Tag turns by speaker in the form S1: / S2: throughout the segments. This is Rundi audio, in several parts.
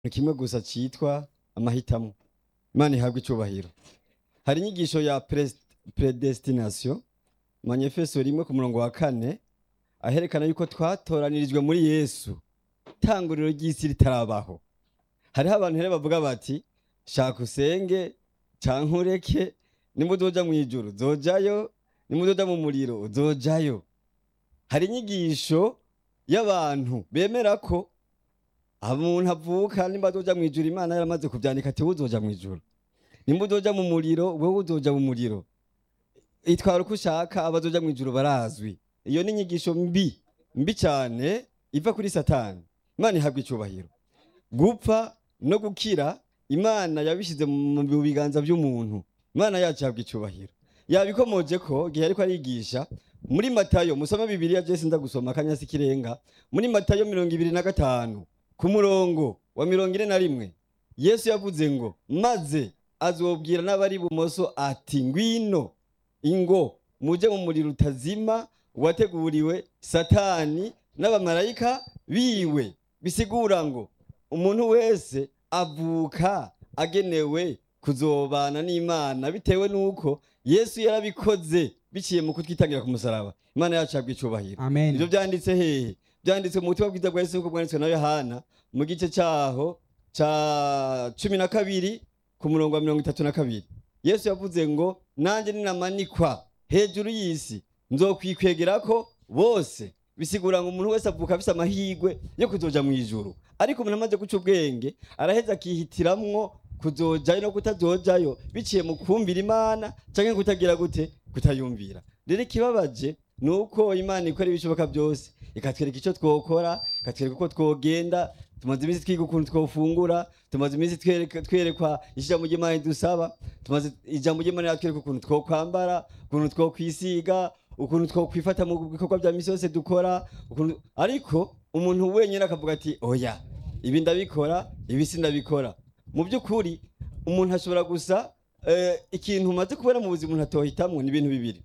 S1: ni kimwe gusa citwa amahitamo imana ihabwa icubahiro hari inyigisho ya pres- predestination manifesto rimwe ku murongo wa kane aherekana yuko twatoranirijwe muri yesu tanguriro ry'isi ritarabaho hariho abantu rero bavuga bati shaka usenge canke ureke nimba uzoja mw'ijuru uzojayo nimba uzoja mu muriro uzojayo hari inyigisho y'abantu bemera ko umuntu avuka nimba azoja mw'ijuru imana yaramaze kuvyandika ati uzoja mw'ijuru nimba uzoja mu muriro wewe uzoja mu muriro itwara uko ushaka abazoja mw'ijuru barazwi iyo ni inyigisho mbi mbi cyane iva kuri satani imana ihabwa icubahiro gupfa no gukira imana yabishyize mu biganza by'umuntu imana yacu ihabwa icubahiro yabikomoje ko igihe ariko arigisha muri matayo musome bibiliya byose nza gusoma akanyasi kirenga muri matayo mirongo ibiri na gatanu ku murongo wa mirongo ine na rimwe yesu yavuze ngo maze azobwira n'abari ibumoso ati ngwino ingo muje mu muriro utazima wateguriwe satani n'abamarayika biwe bisigura ngo umuntu wese avuka agenewe kuzobana n'imana bitewe n'uko yesu yarabikoze biciye mu kutwitangira ku musaraba imana yacu yabwa icubahiro
S2: amen
S1: ivyo vyanditse hehe vyanditse mu butumwa bwiza bwa yesu nk'uko bwanditswe na yohana mu gice caho ca cumi na kabiri ku murongo wa mirongo itatu na kabiri yesu yavuze ngo nanje ninamanikwa hejuru y'isi nzokwikwegerako bose bisigura ngo umuntu wese avuka afise amahirwe yo kuzoja mu ijuru ariko umuntu amaze guca ubwenge araheza akihitiramwo kuzojayo no kutazojayo biciye mu kumvira imana canke kutagira gute kutayumvira rero ikibabaje ni uko imana ikora ibishoboka byose ikatwereka icyo twokora ikatwereka uko twogenda tumaze iminsi twiga ukuntu twofungura tumaze iminsi twereka- twerekwa ijambo ry'imana dusaba tumaze ijambo ry'imana yatwereka ukuntu twokwambara ukuntu twokwisiga ukuntu twokwifata mu bikorwa bya misi yose dukora ukuntu ariko umuntu wenyine akavuga ati oya ibi ndabikora ibi sindabikora mu by'ukuri umuntu ashobora gusa eh, ikintu umaze kubona mu buzima umuntu atohitamwo ni ibintu bibiri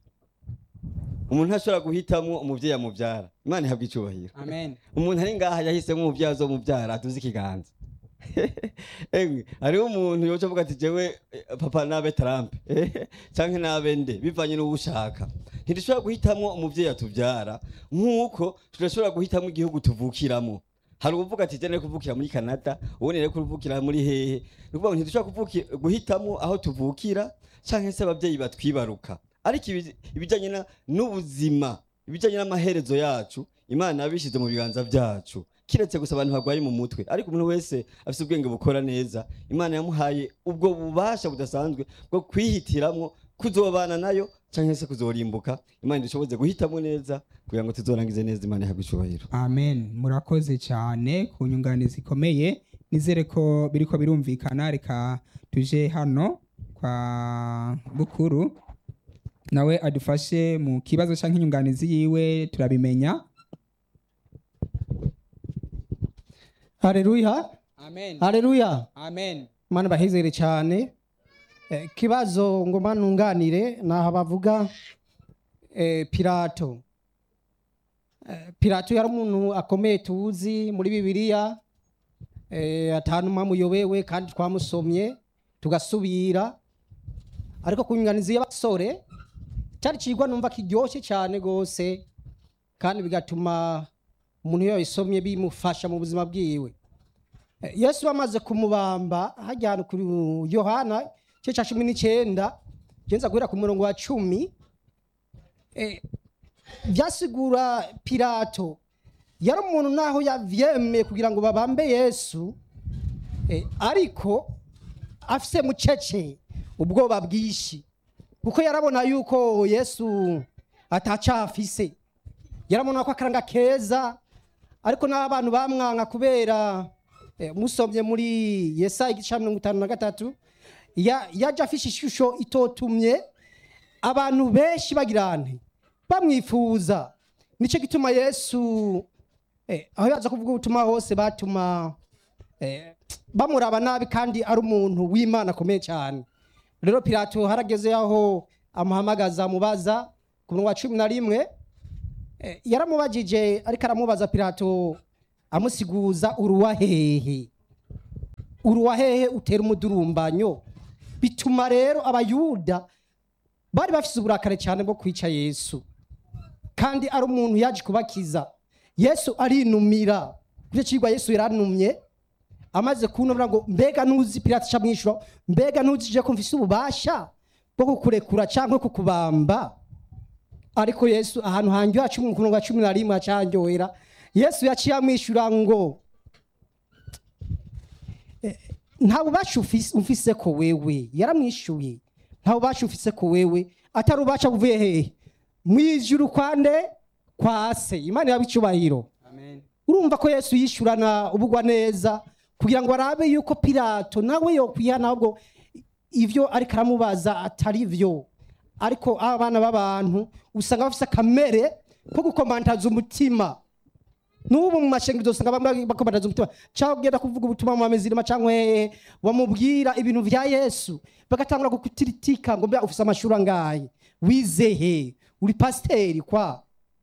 S1: umuntu ntashobora guhitamwo umuvyeyi amuvyara imana ihabwa icubahiro
S2: amen
S1: umuntu ari ngaha yahisemo umuvyeyi azomuvyara atuze ikiganza emwe hariho umuntu yoca avuga ati jewe eh, papa nabe Trump canke nabe nde bivanye n'uwo ushaka ntidushobora guhitamwo umuvyeyi atuvyara nk'uko tudashobora guhitamwo igihugu tuvukiramo hari uvuga ati jene kuvukira muri Canada ubundi rero kuvukira muri hehe ni ukuvuga ngo ntidushobora kuvuki- guhitamwo aho tuvukira canke se abavyeyi batwibaruka ariko ibi- ibijanye na- n'ubuzima ibijanye n'amaherezo yacu imana yabishize mu biganza vyacu kiretse gusa abantu barwaye mu mutwe ariko umuntu wese afise ubwenge bukora neza imana yamuhaye ubwo bubasha budasanzwe bwo kwihitiramwo kuzobana nayo canke se kuzorimbuka imana idushoboze guhitamwo neza kugira ngo tuzorangize neza imana ihabwe icubahiro
S2: amen murakoze cyane ku nyunganizi ikomeye nizere ko biriko birumvikana reka tuje hano kwa bukuru nawe adufashe mu kibazo cyangwa inyunganizi yiwe turabimenya
S3: Haleluya.
S2: amen
S3: Haleluya.
S2: amen
S3: Mana bahezere cyane. Eh, kibazo ngoma nunganire naho bavuga eh, Pilato. Eh, Pilato yari umuntu akomeye tuzi muri Bibiliya. Eh, atanuma muyobewe kandi twamusomye tugasubira. Ariko kunyunganizi y'abasore cyari cigwa numva kiryoshye cyane gose kandi bigatuma umuntu iyo yabisomye bimufasha mu buzima bwiwe. Eh, yesu bamaze kumubamba hajya ahantu kuri yohana igice cya cumi n'icyenda genza guhera ku murongo wa cumi eh, byasigura pilato yari umuntu naho yavyemeye kugira ngo babambe yesu eh, ariko afise mucece ubwoba bwinshi kuko yarabona yuko yesu atacafise yarabona ko akaranga keza ariko n'abantu bamwanka kubera eh, musomye muri yesaya igice cya mirongo itanu na gatatu ya- yaje afishe ishusho itotumye abantu benshi bagira nti bamwifuza nicyo gituma yesu eh, aho yaza kuvuga ubutumwa hose batuma eh, bamuraba nabi kandi ari umuntu w'imana akomeye cyane rero pilato harageze aho amuhamagaza amubaza ku murongo wa cumi na rimwe Eh, yaramubajije ariko aramubaza pilato amusiguza uruwa hehe uruwa hehe utera umudurumbanyo bituma rero abayuda bari bafise uburakare cyane bwo kwica yesu kandi ari umuntu yaje kubakiza yesu arinumira kuri icyo kigwa yesu yaranumye amaze kunumira ngo mbega ntuzi pirate ca mwishura mbega ntuzi je ko mfise ububasha bwo kukurekura cyangwa kukubamba ariko yesu ahantu hanjye hacu mu murongo wa cumi na rimwe acanyohera yesu yaciye amwishyura ngo eh, nta bubasha ufise- ufise ko wewe yaramwishyuye nta bubasha ufise ko wewe atari ububasha buvuye hehe mu ijuru kwande kwa se imana yaba icyubahiro urumva ko yesu yishyurana ubugwa neza kugira ngo arabe yuko pilato nawe yokwihana ahubwo ibyo ariko aramubaza atari byo ariko abana b'abantu usanga bafite akamere ko gukomantaza umutima n'ubu mu mashengero usanga bamwe bakomantaza umutima cyangwa ugenda kuvuga ubutumwa mu mamezirima cyangwa hehe bamubwira ibintu bya yesu bagatangura kukutiritika ngo mbe ufite amashuri angahe wize he uri pasiteri kwa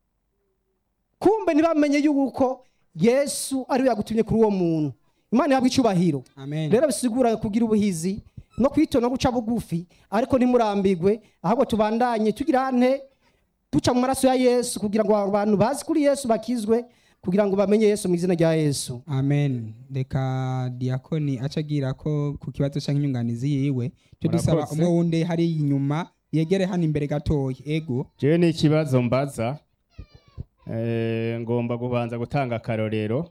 S3: kumbe ntibamenye yuko yesu ariwe yagutumye kuri uwo muntu imana yabwa icyubahiro
S2: amen
S3: rero bisigura kugira ubuhizi no kwitona no guca bugufi ariko ntimurambigwe ahubwo tubandanye tugira ante duca mu maraso ya yesu kugira ngo abantu bazi kuri yesu bakizwe kugira ngo bamenye yesu mu izina rya yesu
S2: amen reka diakoni aca agira ko ku kibazo cyangwa inyunganizi yiwe cyo dusaba
S4: Murakoze.
S2: umwe wundi hari inyuma yegere hano imbere gatoya ego
S4: jewe ni ikibazo mbaza Eh, ngomba kubanza gutanga akarorero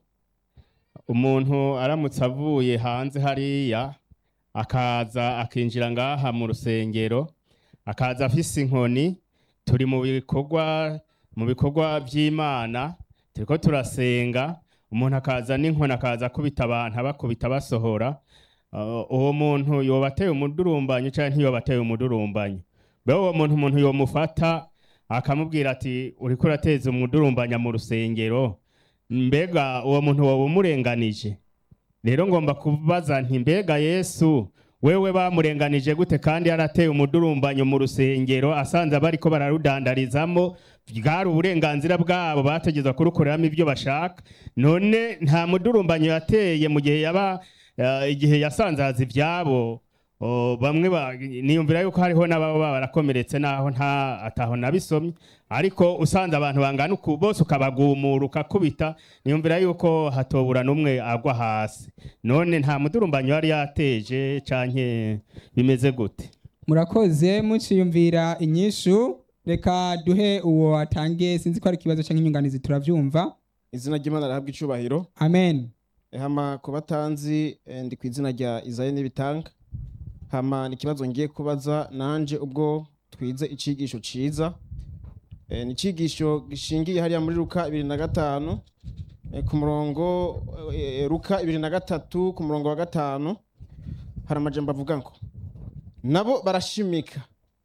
S4: umuntu aramutse avuye hanze hariya akaza akinjira ngaha mu rusengero akaza afise inkoni turi mu bikorwa mu bikorwa by'imana turiko turasenga umuntu akaza n'inkoni akaza akubita abantu abakubita basohora Uh, uwo muntu yoba ateye umudurumbanyo cyangwa ntiyoba ateye umudurumbanyo mbe uwo muntu umuntu yomufata akamubwira ati uriko urateza umudurumbanya mu rusengero mbega uwo muntu woba umurenganije rero ngomba kubaza nti mbega yesu wewe bamurenganije gute kandi yarateye umudurumbanyo mu rusengero asanze abariko bararudandarizamo bwari uburenganzira bwabo bategeza kurukoreramo ibyo bashaka none nta mudurumbanyo yateye mu gihe yaba eh, igihe yasanzaza ibyabo Oh, bamwe ba- niyumvira yuko hariho n'ababa barakomeretse naho nta ataho nabisomye ariko usanze abantu bangana uku bose ukabagumura ukakubita niyumvira yuko hatobura n'umwe agwa hasi none nta mudurumbanyo yari yateje canke bimeze gute
S2: murakoze muciyumvira inyishu reka duhe uwo atange sinzi ko ari ikibazo cyangwa inyunganizi turabyumva
S5: izina ry'imana rihabwa icubahiro
S2: amen
S5: hama ku batanzi eh, ndi ku izina rya izayi n'ibitanga hama ni ikibazo ngiye kubaza nanje ubwo twize icigisho ciza Eh, ni icigisho gishingiye hariya muri luka ibiri na gatanu eh, ku murongo eh, luka ibiri na gatatu ku murongo wa gatanu hari amajambo avuga ngo nabo barashimika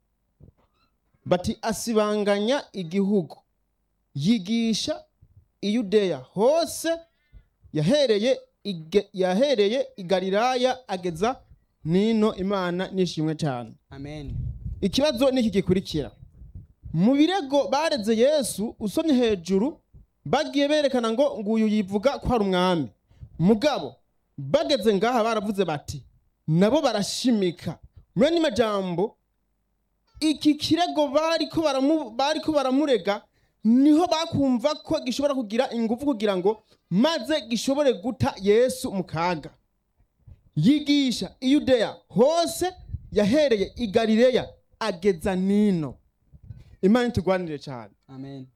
S5: bati asibanganya igihugu yigisha iyudeya hose yahereye ige- yahereye i galilaya ageza nino imana nishimwe cyane
S2: amen
S5: ikibazo ni iki gikurikira mu birego bareze yesu usomye hejuru bagiye berekana ngo nguyu yivuga ko ari umwami mugabo bageze ngaha baravuze bati nabo barashimika muri andi majambo iki kirego bariko baramu- bariko baramurega niho bakumva ko gishobora kugira ingufu kugira ngo maze gishobore guta yesu mu kaga yigisha iyudeya hose yahereye i galileya ageza nino imana itugwanire cyane
S2: amen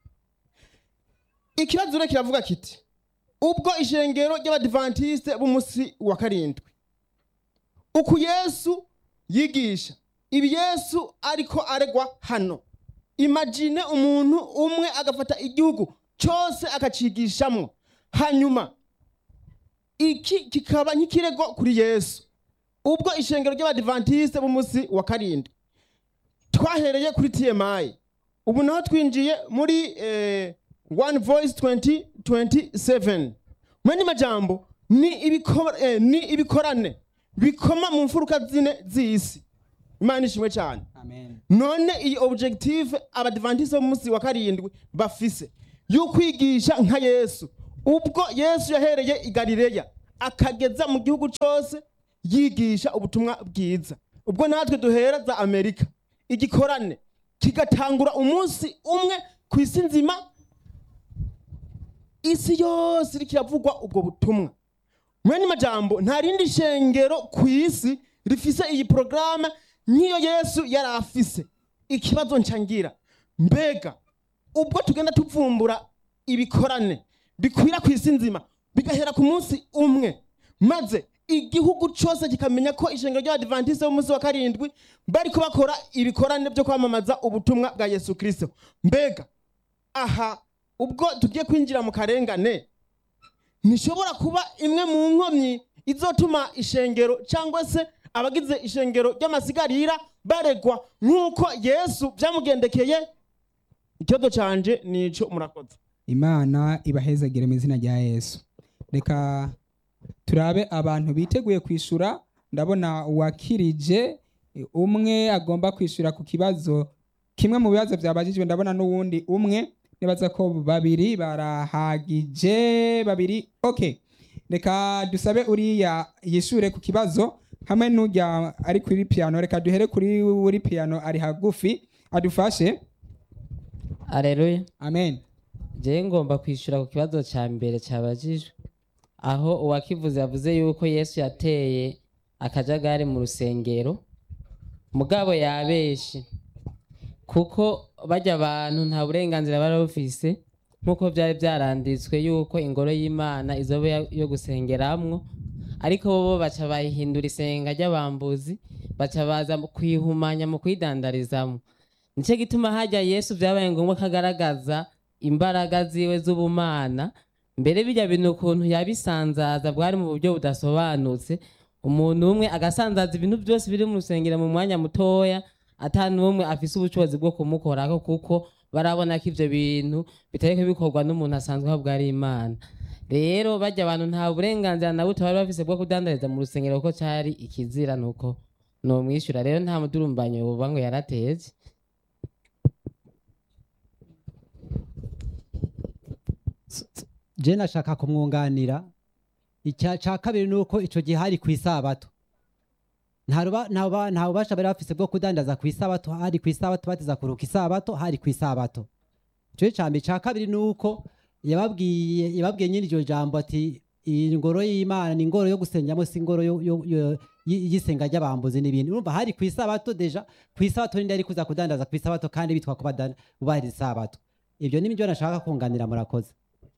S5: ikibazo rero kiravuga kiti ubwo ishengero ry'abadivantisite b'umunsi wa karindwi uku yesu yigisha ibi yesu ariko aregwa hano imagine umuntu umwe agafata igihugu cyose akacigishamo hanyuma iki kikaba nk'ikirego kuri yesu ubwo ishengero ry'abadivantisite b'umunsi wa karindwi twahereye kuri tmi ubu naho twinjiye muri eh, one voice 2027 mwene majambo ni, ibiko, eh, ni ibikorane bikoma mu mfuruka zine z'isi imana ishimwe cyane
S2: amen
S5: none iyi objective abadivantisi b'umunsi wa karindwi bafise y'ukwigisha nka yesu ubwo yesu yahereye i galileya akageza mu gihugu cyose yigisha ubutumwa bwiza ubwo natwe duhera za amerika igikorane kigatangura umunsi umwe ku isi nzima isi yose iriko iravugwa ubwo butumwa mwene majambo nta rindi shengero ku isi rifise iyi porogaramu nk'iyo yesu yari afise ikibazo ncangira mbega ubwo tugenda tuvumbura ibikorane bikwira ku isi nzima bigahera ku munsi umwe maze igihugu cyose kikamenya ko ishengero ry'abadivantisite b'umunsi wa karindwi bariko bakora ibikorane byo kwamamaza ubutumwa bwa yesu kirisito mbega aha ubwo tugiye kwinjira mu karengane ntishobora kuba imwe mu nkomyi izotuma ishengero cyangwa se abagize ishengero ry'amasigarira baregwa nk'uko yesu byamugendekeye ikibazo canje nico murakoze
S2: imana ibahezagire mu izina rya yesu reka turabe abantu biteguye kwishyura ndabona uwakirije umwe agomba kwishyura ku kibazo kimwe mu bibazo byabajijwe ndabona n'uwundi umwe nibaza ko babiri barahagije babiri ok reka dusabe uriya yishyure ku kibazo hamwe n'ujya ari kuri piyano reka duhere kuri uri piyano ari hagufi adufashe
S6: Aleluya.
S2: amen
S6: Je ngomba kwishyura ku kibazo cya mbere cyabajijwe aho uwakivuze yavuze yuko Yesu yateye akajagari mu rusengero mugabo yabeshe kuko bajya abantu nta burenganzira bari bufise nk'uko byari byaranditswe yuko ingoro y'imana izoba yo- yo gusengeramwo ariko bo baca bayihindura isenga ry'abambuzi baca baza mu kuyihumanya mu kuyidandarizamo nicyo gituma hajya yesu byabaye ngombwa ko agaragaza imbaraga ziwe z'ubumana mbere bijya bintu ukuntu yabisanzaza bwari mu buryo budasobanutse umuntu umwe agasanzaza ibintu byose biri mu rusengero mu mwanya mutoya ata n'umwe afise ubushobozi bwo kumukorako kuko barabona ko ivyo bintu bitariko bikorwa n'umuntu asanzwe aho bwari imana rero bajya abantu nta burenganzira na buto bari bafise bwo kudandariza mu rusengero kuko cari ikizira nuko nomwishyura rero nta mudurumbanyo woba ngo yarateje
S7: je nashaka kumwunganira icya cya kabiri ni uko icyo gihe hari ku isabato nta ruba- nta buba- nta bubasha bari bafise bwo kudandaza ku isabato hari ku isabato bateza kuruka isabato hari ku isabato icyo cya mbere icya kabiri ni uko yababwiye yababwiye nyine iryo jambo ati iyi ngoro y'imana ni ingoro yo gusengeramo si ingoro yo- yo- yo- y- y'isenga ry'abambuzi n'ibindi urumva hari ku isabato deja ku isabato ninde ari kuza kudandaza ku isabato kandi bitwa ko badan- bubahiriza isabato ibyo ni byo nashaka kunganira murakoze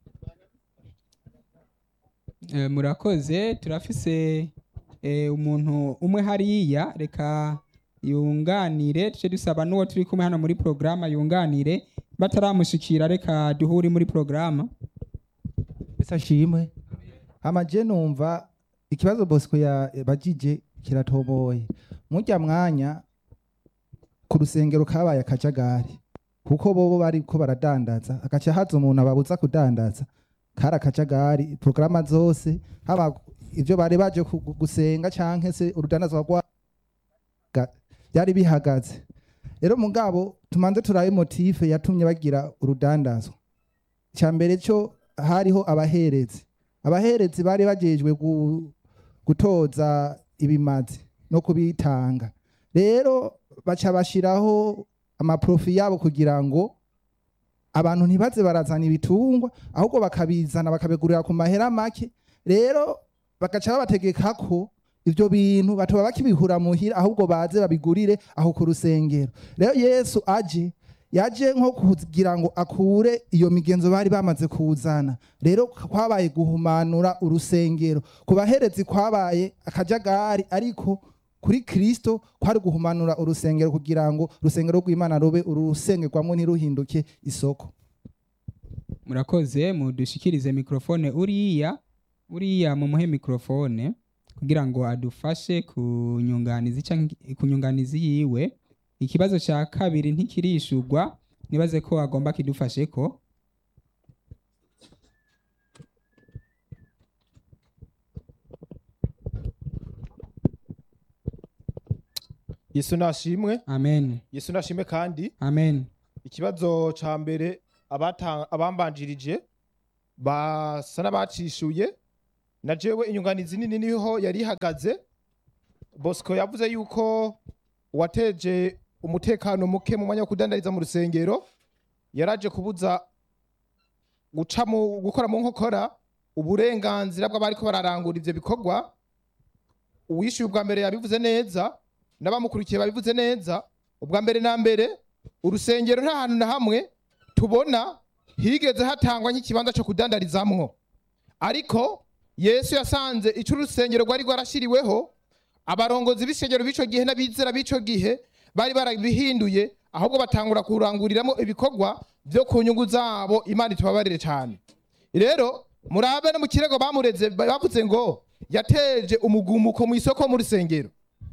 S2: Eh, murakoze turafise eh, umuntu umwe hariya reka yunganire tuce dusaba n'uwo turi kumwe hano muri porogaramu yunganire bataramushikira reka duhure muri porogaramu
S8: ese ashimwe amaje numva ikibazo bosco yabajije kiratoboye murya mwanya ku rusengero kabaye akajagari kuko bobo bariko baradandaza agaca haza umuntu ababuza kudandaza kari akajagari porogaramu zose haba ivyo bari baje ku- gusenga canke se urudandazwa rwa ga- byari bihagaze rero mugabo tumanze turabe motife yatumye bagira urudandazwa icya mbere cyo hariho abaherezi abaherezi bari bagejwe gu- gutoza ibimazi no kubitanga rero baca bashiraho amaprofi yabo kugira ngo abantu ntibaze barazana ibitungwa ahubwo bakabizana bakabigurira ku mahera make rero bagaca babategeka ko ibyo bintu batoba bakibihura muhira ahubwo baze babigurire aho ku rusengero rero yesu aje yaje nko kugira ngo akure iyo migenzo bari bamaze kuzana rero kwabaye guhumanura urusengero ku baherezi kwabaye akajagari ariko kuri kristo kwari guhumanura urusengero kugira ngo urusengero rw'imana rube urusengerwamo ntiruhinduke isoko
S2: murakoze mudushikirize mikrofone uriya uriya mumuhe mikrofone kugira ngo adufashe ku nyunganizi canke ku nyunganizi yiwe ikibazo cya kabiri ntikirishurwa nibaze ko agomba kidufashe ko
S9: yesu nashimwe
S2: amen
S9: yesu nashimwe kandi
S2: amen
S9: ikibazo ca mbere abata- abambanjirije basa n'abacishuye na jewe inyunganizi nini niho yari ihagaze bosco yavuze yuko uwateje umutekano muke mu mwanya wo kudandariza mu rusengero yaraje kubuza guca mu gukora mu nkokora uburenganzira bw'abariko bararangura ivyo bikorwa uwishyuye ubwa mbere yabivuze neza n'abamukurikiye babivuze neza ubwa mbere na mbere urusengero nta hantu na hamwe tubona higeze hatangwa nk'ikibanza cyo kudandarizamwo ariko yesu yasanze icyo urusengero rwari rwarashyiriweho abarongozi b'isengero b'ico gihe n'abizera b'ico gihe bari barabihinduye ahubwo batangura kuranguriramo ibikorwa byo ku nyungu zabo imana itubabarire cyane rero murabe no mu kirego bamureze bavuze ngo yateje umugumuko mu isoko mu rusengero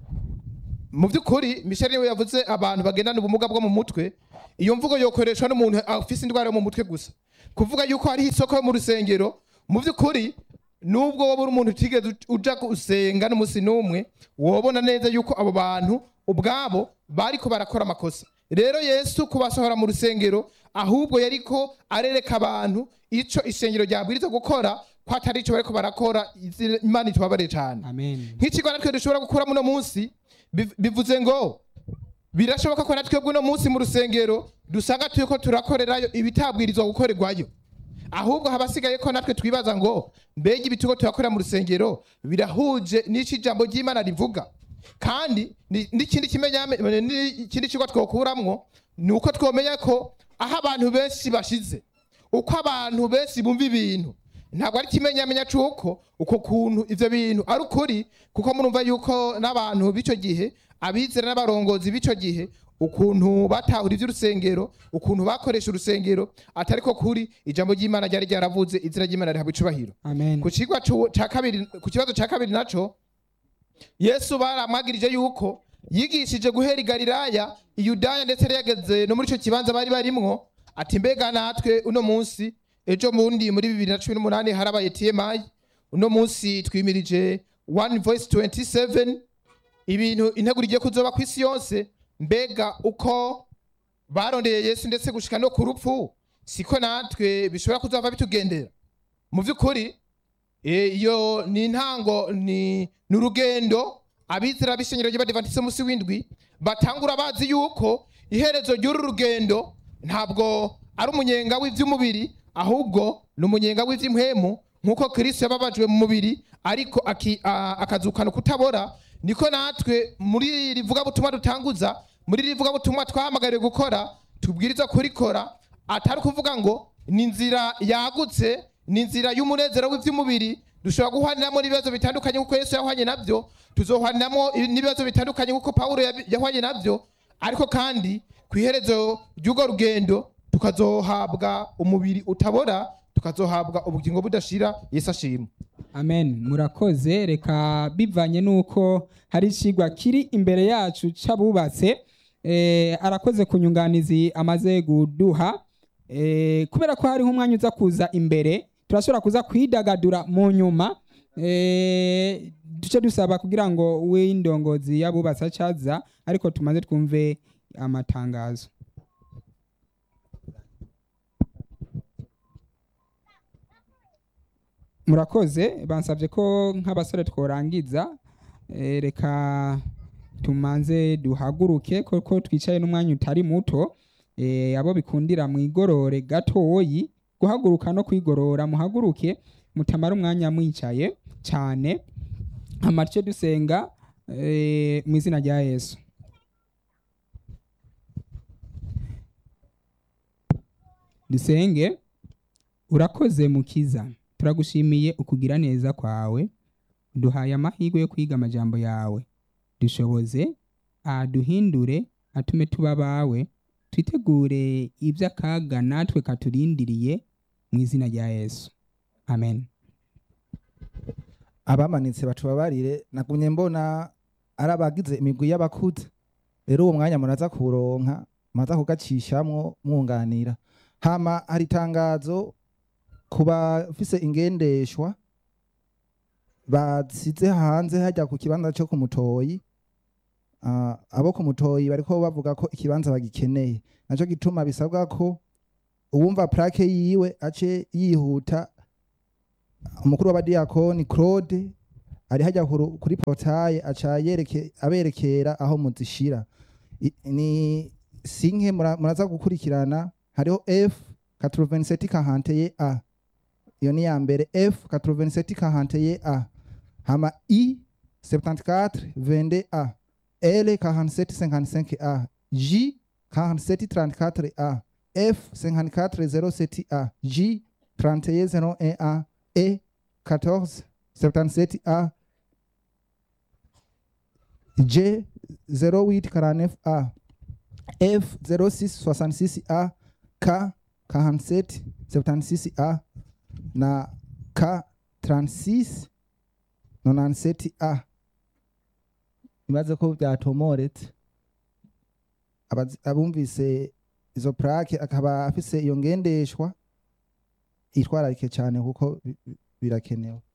S9: mu by'ukuri michel niwe yavuze abantu bagendana ubumuga bwo mu mutwe iyo mvugo yokoreshwa n'umuntu afise indwara yo mu mutwe gusa kuvuga yuko hariho isoko yo mu rusengero mu by'ukuri nubwo wowe uri umuntu utigeze uja gusenga n'umunsi n'umwe wobona neza yuko abo bantu ubwabo bariko barakora amakosa rero yesu kubasohora mu rusengero ahubwo yariko arereka abantu ico isengero ryabwiriza gukora ko atari ico bariko barakora izi- imana itubabarire cyane
S2: amen
S9: nk'ikigo natwe dushobora gukura muno munsi biv- bivuze ngo birashoboka ko natwe bw'uno munsi mu rusengero dusanga turiko turakorerayo ibitabwirizwa gukorerwayo ahubwo habasigaye ko natwe twibaza ngo mbega ibitugo turakorera mu rusengero birahuje n'ico ijambo ry'imana rivuga kandi ni- n'ikindi kimenyame- n'ikindi kigo twokuramwo ni uko twomenya ko aho abantu benshi bashize uko abantu benshi bumva ibintu ntabwo ari ikimenyamenya cy'uko uko kuntu ivyo bintu ari ukuri kuko murumva yuko n'abantu b'ico gihe abizera n'abarongozi b'ico gihe ukuntu batahura ivy'urusengero ukuntu bakoresha urusengero atari ko kuri ijambo ry'imana ryari ryaravuze izina ry'imana rihabwa icubahiro
S2: amen
S9: ku kigwa cu- ca kabiri ku kibazo ca kabiri naco yesu baramwagirije yuko yigishije guhera i galilaya iyudaya ndetse yari yageze no muri ico kibanza bari barimwo ati mbega natwe uno munsi ejo bundi muri bibiri na cumi n'umunani harabaye tmi uno munsi twimirije one voice 27 ibintu integuro igiye kuzoba ku isi yose mbega uko barondeye yesu ndetse gushika no ku rupfu siko natwe bishobora kuzava bitugendera mu by'ukuri eh, iyo ni intango ni ni urugendo abizera b'isengero ry'abadivantisite munsi w'indwi batangura bazi yuko iherezo ry'uru rugendo ntabwo ari umunyenga w'iby'umubiri ahubwo ni umunyenga w'iby'impwemu nk'uko kirisito yababajwe mu mubiri ariko aki- a- akazukana kutabora niko natwe muri iri vugabutumwa dutanguza muri iri vugabutumwa twahamagariwe gukora tubwiriza kurikora atari ukuvuga ngo ni inzira yagutse ni inzira y'umunezero w'iby'umubiri dushobora guhwaniramo n'ibibazo bitandukanye kuko yesu yahwanye nabyo tuzohwaniramo n'ibibazo bitandukanye kuko pawulo yabi- yahwanye nabyo ariko kandi ku iherezo ry'urwo rugendo tukazohabwa umubiri utabora tukazohabwa ubugingo budashira yesu ashimwe
S2: amen murakoze reka bivanye n'uko hari ikigwa kiri imbere yacu c'abubatse eh, arakoze ku nyunganizi amaze guduha eh, kubera ko hariho umwanya uza kuza imbere turashobora kuza kwidagadura mu nyuma eh, duce dusaba kugira ngo w'indongozi y'abubatse acaza ariko tumaze twumve amatangazo murakoze bansabye ko nk'abasore tworangiza eh, reka tumanze duhaguruke kuko twicaye n'umwanya utari muto eh, abo bikundira mwigorore gatoyi guhaguruka no kwigorora muhaguruke mutamara umwanya mwicaye cyane amace dusenga eh, mu izina rya yesu dusenge urakoze mukiza turagushimiye ukugira neza kwawe duhaye amahirwe yo kwiga amajambo yawe dushoboze aduhindure atume tuba abawe twitegure iby'akaga natwe katurindiriye mu izina rya yesu amen
S8: abamanitse batubabarire nagumye mbona ari abagize imigwi y'abakuze rero uwo mwanya muraza kuronka maza kugacishamwo mwunganira hama hari itangazo ku bafise ingendeshwa basize hanze hajya ku kibanza cyo ku mutoyi Ah, abo ku mutoyi bariko bavuga ko ikibanza bagikeneye naco gituma bisabwa ko uwumva plake yiwe ace yihuta umukuru w'abadiyakoni claude ari hajya kuru- kuri portaye aca yereke aberekera aho muzishira I- ni sinke mura- muraza gukurikirana hariho f 87 kahanteye a iyo ni ya mbere f 87 kahanteye a hama i 74 22 a l 47 55 a j 47 34 a f 54 07 a j 31 01 a e 14 77 a j 08 49 a f 06 66 a k 47 76 a na k 36 97 a imaze ko byatomoretse Abazi- abumvise izo plaque akaba afise iyo ngendeshwa itwararike cyane kuko bi- bi- birakenewe